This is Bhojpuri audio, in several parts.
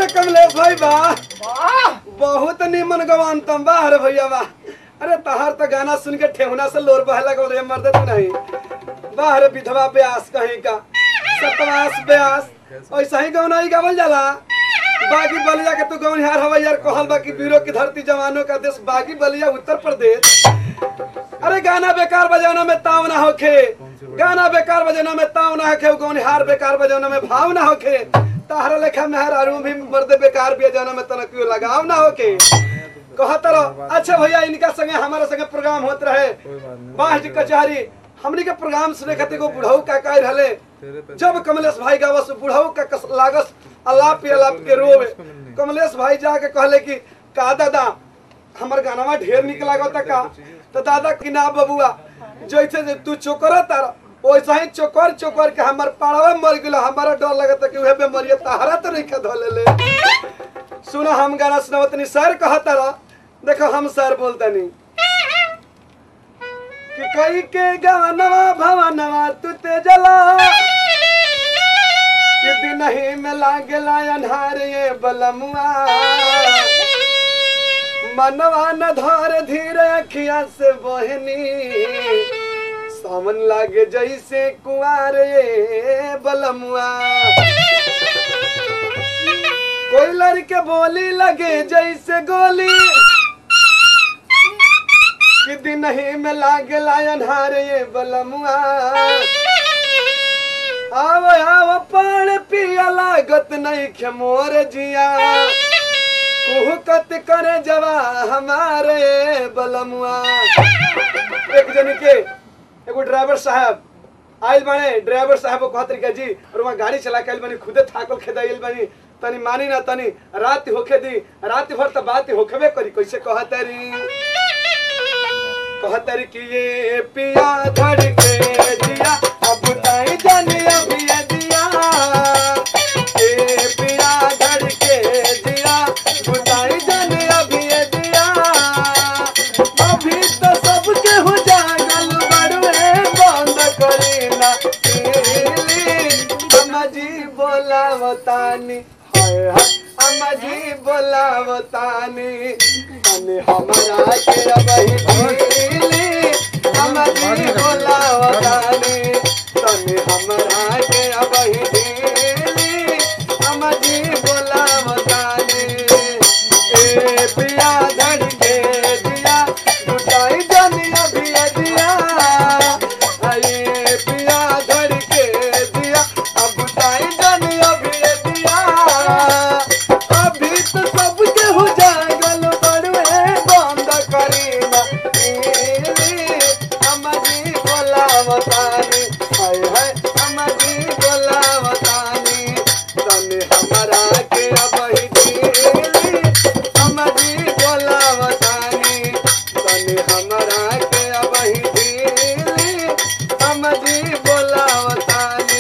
अरे कमलेश भाई वाह वाह बहुत निमन गवान तुम वाह रे भैया वाह अरे तहार तो गाना सुन के ठेहुना से लोर बहला को रे मर्द तू नहीं वाह रे विधवा ब्यास कहीं का सतवास ब्यास ऐसा ही गौना ही गावल जाला बागी बलिया के तू गौन हार हवा यार कहल बा कि वीरों की धरती जवानों का देश बागी बलिया उत्तर प्रदेश अरे गाना बेकार बजाना में ताव ना होखे गाना बेकार बजाना में ताव ना होखे गौन हार बेकार बजाना में भाव ना होखे ताहरा लेखा में हर भी मर्द बेकार बजाना में तना क्यों लगाव ना होके कहत रहो अच्छा भैया इनका संगे हमारा संगे प्रोग्राम होत रहे बाहर कचहरी हमनी के प्रोग्राम सुने खातिर को बुढ़ऊ का कह रहले जब कमलेश भाई गावस बुढ़ऊ का कस, लागस अलाप पे अलाप के रोवे कमलेश भाई जाके कहले कि का दादा हमर गानवा ढेर निक लागत का तो दादा कि ना बबुआ जैसे जे तू चोकर तार वैसा ही चोकर चोकर के हमर पाड़वा मर गेलो हमारा डर लगत कि उहे बेमारी तहरा तो नहीं के धले ले सुनो हम गाना सुनावतनी सर कहता रह देखो हम सर बोलतनी कि कई के गवनवा भवनवा तू ते जला कि दिन ही में लागला अन्हार ये बलमुआ मनवा न धार धीरे अखिया से बहनी सावन लागे जैसे कुआर ये बलमुआ कोई लड़के बोली लगे जैसे गोली कि दिन ही में लागे अन्हार ये बलमुआ आव आव पान पिया लागत नहीं खे मोर जिया कुहकत करे जवा हमारे बलमुआ एक जन के एगो ड्राइवर साहब आइल बाने ड्राइवर साहब को कहत रही जी और वहाँ गाड़ी चला के आइल बानी खुदे थाकल खेदाइल बानी तनी मानी ना तनी रात होखे दी रात भर तो बात होखबे करी कैसे कहत रही कहत रही कि ये पिया धड़ के दिया अब ताई जाने अभी ये दिया ये पिया धड़ के दिया बुताई जाने अभी ये दिया अभी तो सबके हो जागल बड़वे बंद करी ना अम्मा जी बोलावतानी हाय हाय अम्मा जी बोलावतानी तने हमरा के अबही ढीली अम्मा जी बोलावतानी तने हमरा के अबही ढीली अम्मा जी बोलावतानी ए पिया धड़ के दिया टूटाई जानी अभी दिया अरे पिया धड़ के दिया अब टूटाई जानी अभी दिया अभी तो सबके हो जागल बड़वे बंद करी ना अमजी बोलावतानी हाय हाय अमजी बोलावतानी तने हमरा के अबही ढीली अमजी बोलावतानी तने हमरा के अबही ढीली अमजी बोलावतानी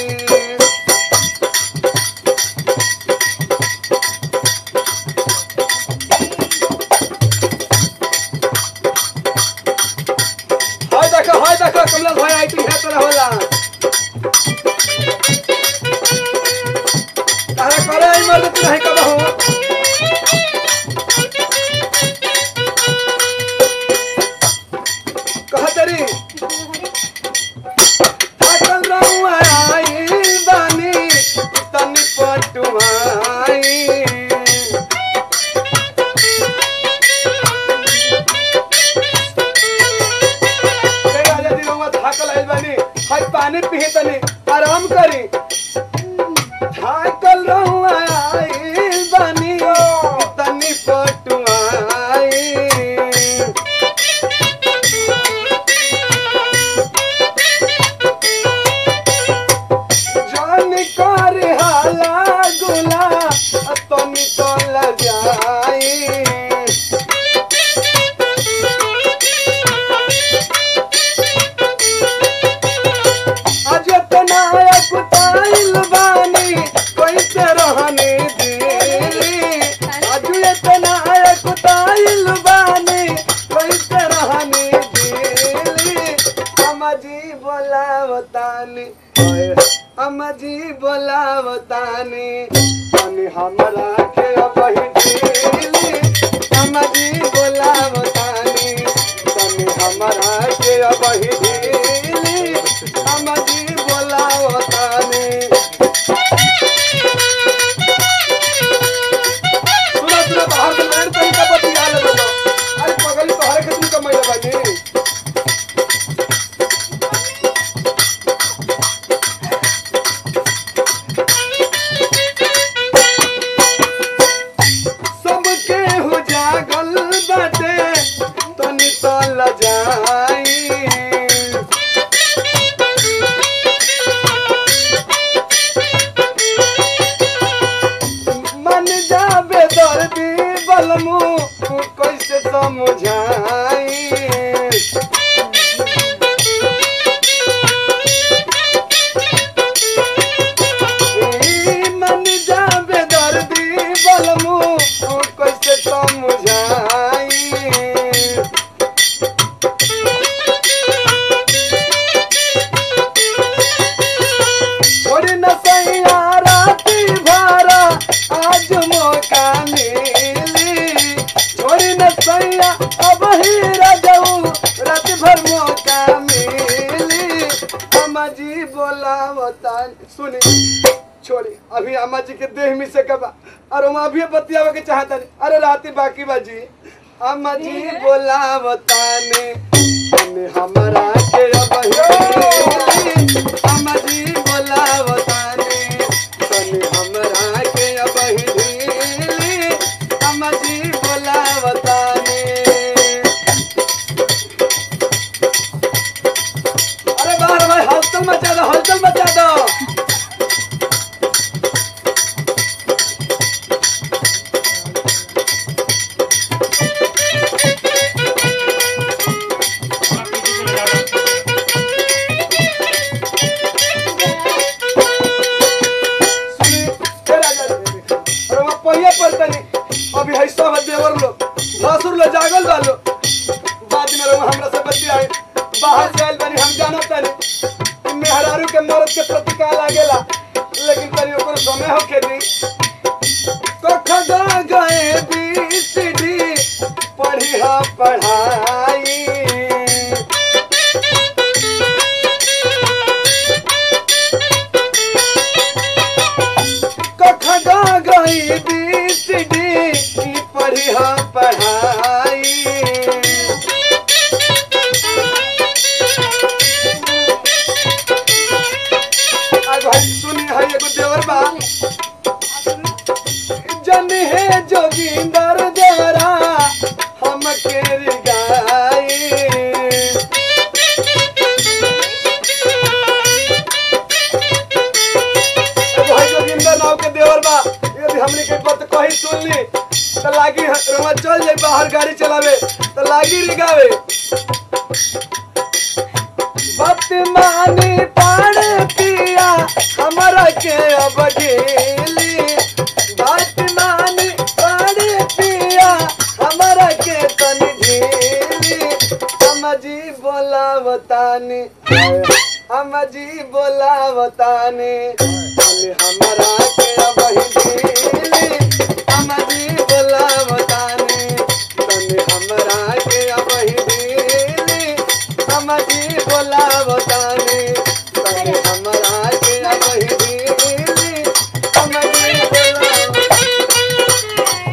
हाय देखो हाय देखो कमला भाई आई है तोरा होला तारा करे आई मर्द तू नहीं कब हो कहतरी थकल रहूं आई बानी तनी पटुआई ए राजा जी रउआ थाकल आइल बानी हाय पानी पिही तनी आराम करी थाकल रहुआ आइल बानी तनी पटुआई जान कर हाला गुला तनी तो लजाई आज तना कुताइल बानी कैसे रहने दिली आज तना कुताइल बानी कैसे रहने दिली अम्माजी बोलावतानी ओए अम्माजी बोलावतानी तनी हमरा के अबही ढीली अम्माजी बोलावतानी तनी हमरा के अबही ढीली अम्माजी बोलावतानी सुना सुना बाहर से लड़ तनी का बतिया ले बोलो अरे पगली तोहरे के तू कमाई बानी सबके हो जागल बाटे तनी तल जाई मन जाबे दर्दी बलमू कैसे समझाई ई मन जाबे दर्दी बलमू कैसे समझाई छोड़ी न सैया राती भरा आज मौका मिली छोड़ी न सैया अब ही रजऊ रात भर मौका मिली अम्मा जी बोलावता सुनी छोड़ी अभी अम्मा जी के देह में से कबा और हम अभी बतियावे के चाहता नहीं अरे राती बाकी बाजी अम्मा जी बोलावता ने तने हमरा के अबही अम्मा जी बोलावता ने तने हमरा के अबही अम्मा जी बोलावता ने अरे बाहर भाई हलचल मचा दो हलचल मचा दो सुनी, हे राजा रे, अरे वहाँ पहिया पड़तनी अभी है सब देवर लोग भसुर लोग जागल बा लोग बाद में रहुआ हमरा से बच्चे आए बाहर से आयल बनी हम जाना तनी कि मेहरारू के मर्द के प्रति का लागेला लेकिन तनी ओकर समय हो खेती तो खगा गए बी सी डी पढ़ी हा पढ़ाई कखगा गई बी सी डी की पढ़ी हा पढ़ाई आज भाई सुनी है एगो देवर बा जन है जोगिंदर देवरा हम के गाई भाई जोगिंदर नाव के देवर बा यदि हमने के बात कही सुन ली तो लागी रवा चल जाए बाहर गाड़ी चलावे तो लागी रिगावे बात मानी पाड़ पिया हमरा के अब गेली बात मानी पाड़ पिया हमरा के तनी ढीली अम्माजी बोलावतानी अम्माजी बोलावतानी तनी हमरा के अब ढीली अम्माजी बोलावतानी तनी हमरा के अब ढीली अम्माजी बोलावतानी तनी हमरा के अब ढीली अम्माजी बोलावतानी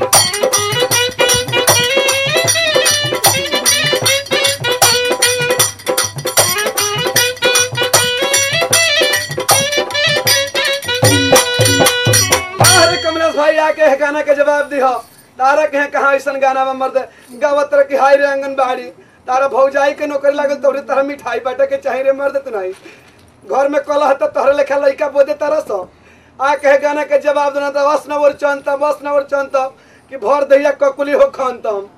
अरे कमलेश भाई आके है गाना के जवाब दिहो तारा के है कहाँ ऐसा गाना में मर्द गावत रह की हाय रे आंगनबाड़ी तारा भौजाई के नौकरी लागल तोरे तरह मिठाई बाटे के चाहे रे मर्द तू नहीं घर में कलह त तोहरे लेखा लइका बोदे तरह सो आके है गाना के जवाब देना त बस नवर चंत बस नवर चंत कि भर दैया ककुली हो खान तम